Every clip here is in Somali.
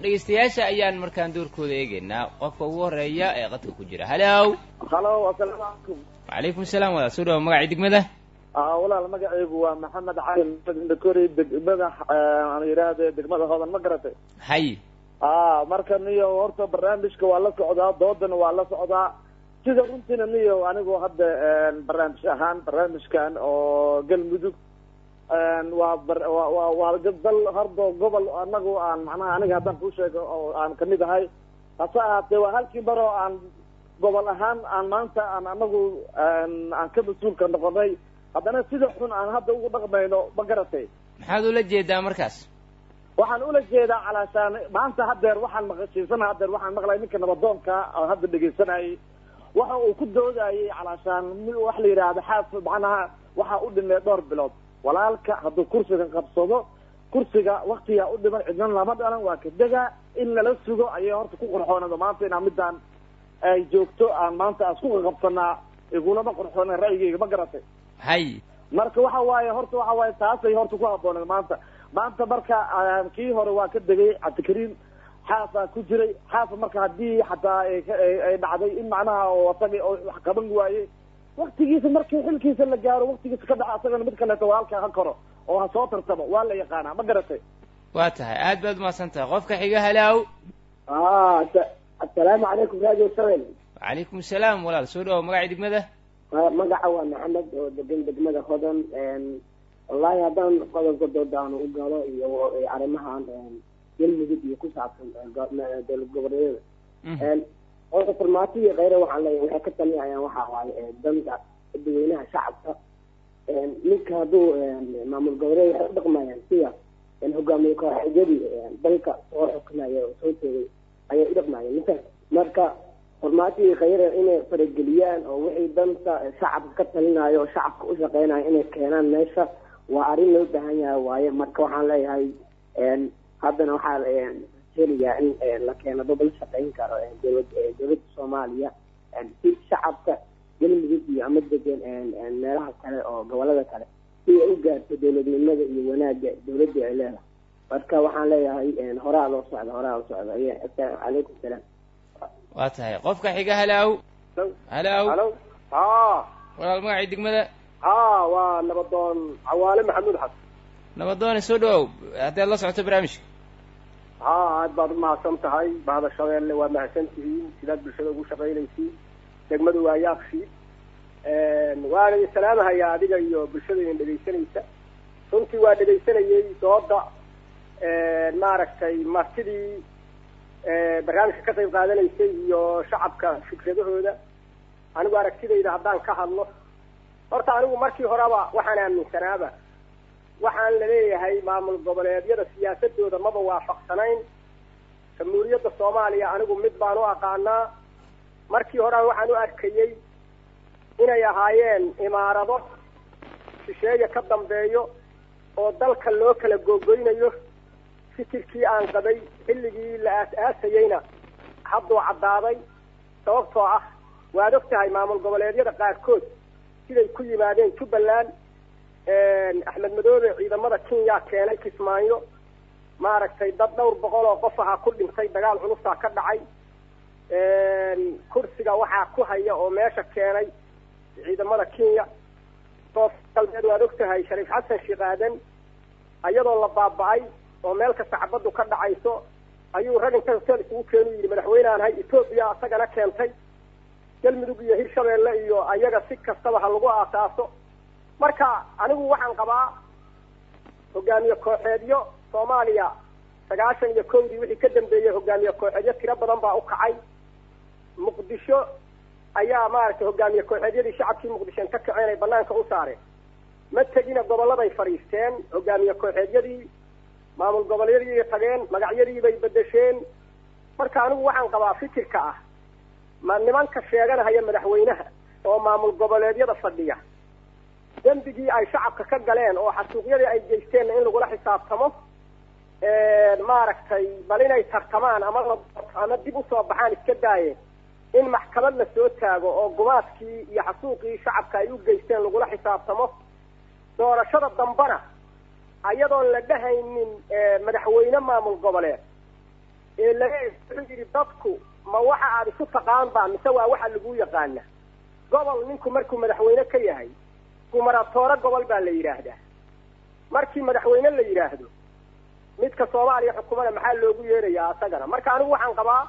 dhegaystayaasha ayaan markaan doorkooda eegaynaa qofka ugu horeeya ee qadka ku jira halow halo asalaamu calaykum wacalaykum salaam wadaad soo dhawa magacii degmada aa walaal magacaygu waa maxamed cali indhakori degmada aan yidhaahde degmada hodan ma garatay hay aa marka niyo horta barnaamijka waa la socdaa doodana waa la socdaa sida runtiina niyo anigu hadda barnaamij ahaan barnaamijkan oo galmudug waa bar- waa waa waa dal hordo gobol anagu aan macnaha aniga haddaan kuu sheego oo aan kamid ahay hase ahaatee waa halkii mar oo aan gobol ahaan aan maanta aan anagu aan ka mas-uulka noqonay haddana sida xun aan hadda ugu dhaqmayno ma garatay maxaad ula jeedaa markaas waxaan ula jeedaa calaashaan maanta hadeer waxaan maqashiisana hadeer waxaan maqlay ninka nabadoonka oo hadda dhegaysanayay waxa uu ku doodayay calaashaan wax la yidhaahdo xaas macnaha waxa u dhimay dhowr bilood walaalka hadduu kursiga qabsado kursiga waktigaa u dhiman cidnan lama dhalan waa ka degaa in lala sugo ayay horta ku qurxoonado maanta inaa midaan ay joogto aan maanta aan isku qabsanaa igulama qurxoona ra'yigayga ma garatay hay marka waxa waaye horta waxa waaye taasay horta ku habbooneed maanta maanta marka kii hore waa ka degay cabdikariim xaasaa ku jiray xaasa marka haddii xataa ay dhacday in macnaha oo asaga oo wax qaban waayey waktigiisa markii xilkiisa la gaaro waktigiisa ka dhaca asagana mid kaleeto walaalka ha koro oo ha soo tartamo waa la yaqaanaa ma garatay waa tahay aad baad umahadsan tahay qofka xiga halow asalaamu calaykum radio seven wacalaykum salaam walaal soo dhawo magacii degmada magaca waa maxamed oo degan degmada hodan wallahi haddaan qodobka doodaanu u galo iyo arrimahan galmudug iyo ku saabsan dowlad goboleedyada oda farmaato iyo kheyre waxaan leeyahay waxay ka talinayaan waxa waaye danta dadweynaha shacabka ninka hadduu maamul goboleed waxay u dhaqmayaan sida hogaamiye kooxeedyadii dalka soo xukumaya oo soo tegay ayay u dhaqmayeen ninka marka farmaato iyo kheyre inay farageliyaan oo wixii danta shacabka ka talinayo oo shacabka u shaqeynayo inay keenaan meesha waa arrin loo baahan yahay waaye marka waxaan leeyahay haddana waxaa helayaa in la keeno dobol shaqeyn karo dowlad dowladda soomaaliya si shacabka galmudug iyo ama degan meelaha kale oo gobolada kale si ay u gaarto dowladnimada iyo wanaagga dowladda ay leedahay marka waxaan leeyahay horaa loo socda horaa loo socda calaykum salaam waa tahay qofka xiga halow halow halo ha walaal magacii degmada ha waa nabadoon cawaale maxamuud xasan nabadoone soo dhawow haddaad la socoto barnaamijka ha aad baad umahadsan tahay bahda shabeelle waa mahadsan tihiin sidaad bulshada ugu shaqaynaysiin degmadu waa yaaqshi waana idin salaamahayaa adiga iyo bulshada idin dhegaysanaysa runtii waa dhegaysanayay dooda maaragtay martidii barnaamijka ka qayb qaadanaysay iyo shacabka fikradahooda anigu aragtidayda haddaan ka hadlo horta anigu markii horeba waxaan aaminsanaaba waxaan laleeyahay maamul goboleedyada siyaasadooda maba waafaqsanayn jamhuuriyadda soomaaliya anigu mid baan u aqaanaa markii horean waxaan u arkayey inay ahaayeen imaarado shisheeya ka dambeeyo oo dalka loo kala googoynayo fikirkii aan qabay xilligii la aas-aasayeyna hadduu caddaaday sababtoo ah waad og tahay maamul goboleedyada qaarkood siday ku yimaadeen jubbaland axmed madoobe ciidamada kenya keenay kismaayo maaragtay dad dhowr boqol oo qof ahaa ku dhintay dagaal culusaa ka dhacay kursiga waxaa ku haya oo meesha keenay ciidamada kenya soo galbeed waad og tahay shariif xasan sheekh aadan iyadoo la baaba-ay oo meel kasta cabaddu ka dhacayso ayuu rag inta hotel isugu keenu yidhi madaxweyneaan hay etoobiya isagana keentay galmudug iyo hirshabeelle iyo ayaga si kastaba ha lagu aasaaso marka anigu waxaan qabaa hogaamiye kooxeedyo soomaaliya sagaashan iyo kowdii wixii ka dambeeyey hogaamiye kooxeedyo tiro badan baa u kacay muqdisho ayaa maaragtay hogaamiye kooxeedyadii shacabkii muqdisho inta kaceen ay banaanka u saareen ma tegina goboladay fadhiisteen hogaamiye kooxeedyadii maamul goboleedyay tageen magacyadii bay bedesheen marka anigu waxaan qabaa fikirka ah ma nimanka sheeganahaya madaxweynaha oo maamul goboleedyada fadhiya dembigii ay shacabka ka galeen oo xasuuqyadii ay geysteenna in lagula xisaabtamo maaragtay bal inay tartamaan ama la ama dib usoo baxaan iska daaye in maxkamad la soo taago oo gumaadkii iyo xasuuqii shacabka ay u geysteen lagula xisaabtamo doorashada dambana ayadoon la dhahaynin madaxweyne maamul goboleed ee laleeyahay wuxuu yidhi dadku ma waxa aad isu taqaan baa mise waa waxa lagu yaqaana gobol ninku markuu madaxweyne ka yahay gumaratoore gobol baa la yidhaahdaa markii madaxweyne la yidhaahdo midka soomaaliya xukumada maxaa loogu yeerayaa asagana marka anigu waxaan qabaa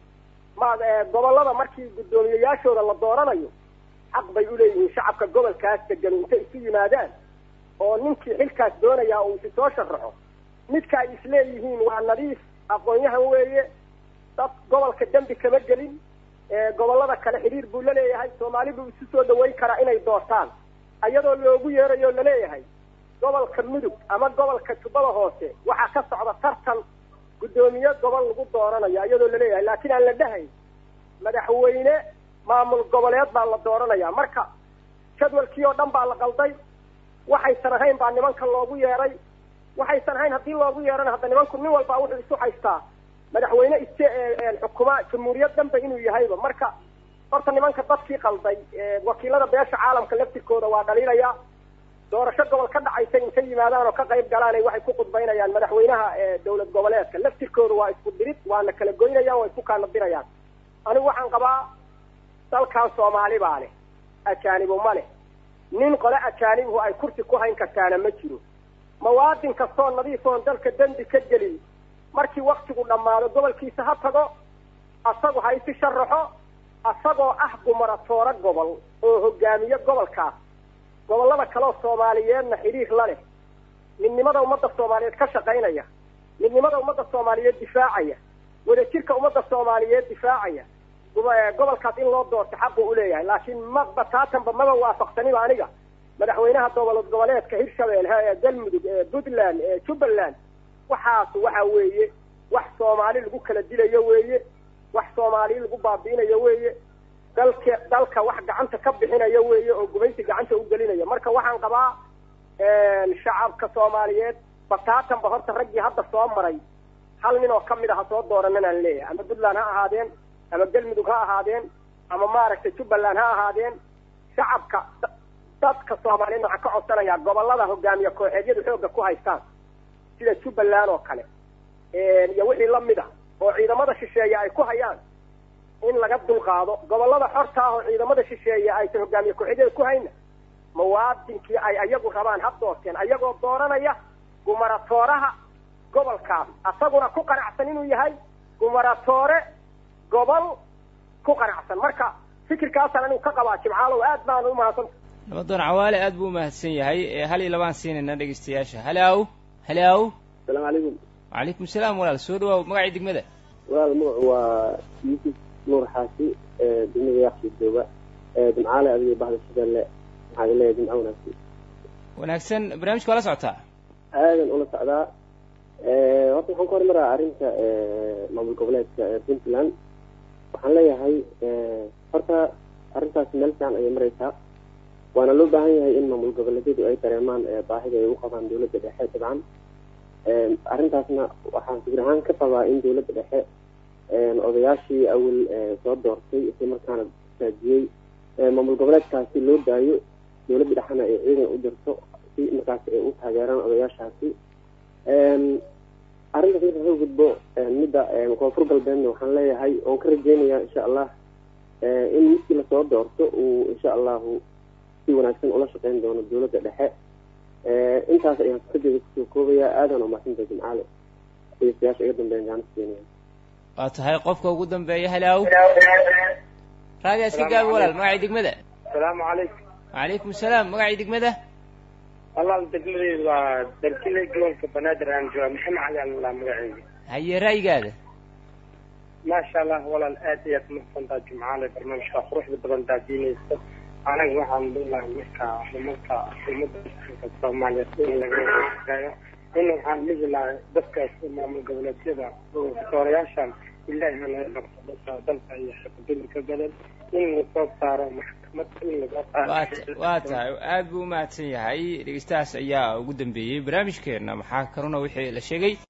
ma gobollada markii guddoomiyeyaashooda la dooranayo xaq bay uleeyihiin shacabka gobolkaas degan intay isu yimaadaan oo ninkii xilkaas doonayaa uu isi soo sharaxo midka ay isleeyihiin waa nadiif aqoon-yahan weeye dad gobolka dembi kama gelin gobollada kale xidhiir buu la leeyahay soomaali buu isu soo dhaweyn karaa inay doortaan iyadoo loogu yeerayo o laleeyahay gobolka mudug ama gobolka jubbada hoose waxaa ka socda tartan guddoomiye gobol lagu dooranayo iyadoo laleeyahay laakiin aan la dhahayn madaxweyne maamul goboleed baa la dooranaya marka jadwalkii oo dhan baa la qalday waxaysan ahayn baa nimanka loogu yeeray waxaysan ahayn haddii loogu yeerana hadda nimanku nin walbaa wuxuu isu haystaa madaxweyne iste xukuma jamhuuriyad dhanba inuu yahayba marka horta nimanka dadkii qalday wakiilada beesha caalamka laftirkooda waa dhaliilaya doorasho gobol ka dhacaysa intay yimaadaan oo ka qayb galaanay waxay ku khudbaynayaan madaxweynaha dowlad goboleedka laftirkooda waa isku dirid waana kala goynayaan waa isku kaana dirayaan anigu waxaan qabaa dalkan soomaali baa leh ajaanibu ma leh nin qole ajaanibuhu ay kursi ku hayn kartaana ma jiro mawaadin kastoo nadiif oon dalka dembi ka gelin markii waktigu dhammaado gobolkiisa ha tago asagu ha isi sharaxo asagoo ah gumaratoore gobol oo hogaamiye gobolkaas gobollada kaleoo soomaaliyeedna xidhiir la leh midnimada ummadda soomaaliyeed ka shaqaynaya midnimada ummadda soomaaliyeed difaacaya wadajirka ummadda soomaaliyeed difaacaya gobolkaas in loo doorto xaqu uleeyahay laakiin ma bataatanba maba waafaqsaniba aniga madaxweynaha dowlad goboleedka hirshabelle galmudug puntland jubbaland waxaas waxa weeye wax soomaali lagu kala dilayo weeye wax soomaali lagu baabi'inayo weeye dalka dalka wax gacanta ka bixinayo weeye oo gumaysi gacanta u gelinaya marka waxaan qabaa shacabka soomaaliyeed bataatanba horta raggii hadda soo maray hal nin oo kamid a ha soo dooranan aan leeyahay ama puntland ha ahaadeen ama galmudug ha ahaadeen ama maaragtay jubbaland ha ahaadeen shacabka dadka soomaaliyeed waxaan ka codsanayaa gobollada hogaamiye kooxeedyadu xoogga ku haystaan sida jubbaland oo kale iyo wixii lamid a oo ciidamada shisheeye ay ku hayaan in laga dulqaado gobollada xorta ah oo ciidamada shisheeye aysan hogaamiye kooxeedyada ku hayna muwaadinkii ay ayagu rabaan ha doorteen ayagoo dooranaya gumaratooraha gobolkaas asaguna ku qanacsan inuu yahay gumaratoore gobol ku qanacsan marka fikirkaasaan anigu ka qabaa jimcaalow aad baan u mahadsanta nabadoon cawaale aad buu umahadsan yahay hal iyo labaan siinayna dhegaystayaasha halaw halaw asalaamu calaykum wacalaykum salaam walaal soo dhawaaw magacii degmada walaal magacu waa yuusuf nuur xaasi degmada yaaqsi jooga jimcaale adiga bahda shabeelle maxaad leeyahay jimco wanaagsan wanaagsan barnaamijka waa la socotaa aadan ula socdaa horta waxaan ka hormaraa arrinta maamul goboleedka puntland waxaan leeyahay horta arrintaasi meel fiican ayay maraysaa waana loo baahan yahay in maamul goboleedyadu ay dareemaan baahida ay u qabaan dawladda dhexe dabcan arrintaasna waxaan fikir ahaan ka qabaa in dawladda dhexe odayaashii awal soo doortay isla markaana saajiyey maamul goboleedkaasi loo daayo dawladda dhexena ay ciidan u dirto si markaas ay u taageeraan odayaashaasi arrintaas marka ka gudbo midda koonfur galbeedna waxaan leeyahay oon ka rajeynayaa insha allah in midkii lasoo doorto uu insha allahu si wanaagsan ula shaqeyn doono dawladda dhexe intaas ayaan fikradeeda kusoo koobayaa aadan umaadsanta jimcaale dhegeystayaasha iga dambeeyan gaana keenaya waa tahay qofka ugu dambeeya halaw raadi iska gaabi walaal magacii degmada asalaamu calaykum wacalaykum salaam magacii degmada walaal degmadeydu waa dalkile gobolka banaadir aan jooga maxamed cali allah magaceyga haye ra'yigaada maasha allah walaal aad ayaad umahsantaa jimcaale barnaamijka quruxda badan daadiinaysa anaga waxaan leelahay marka nimanka umada soomaaliyeed in laga eeyo in waxaan dhihi lahay dadkaas maamul goboleedyada doorayaashan ilaahi hanaga qabto dalka iyo xaqdulka gadan in lasoo saaro maxkamad in laga waa tahay aad buu umahadsan yahay dhegeystahaas ayaa ugu dambeeyey barnaamijkeena maxaa kaluna wixii la sheegay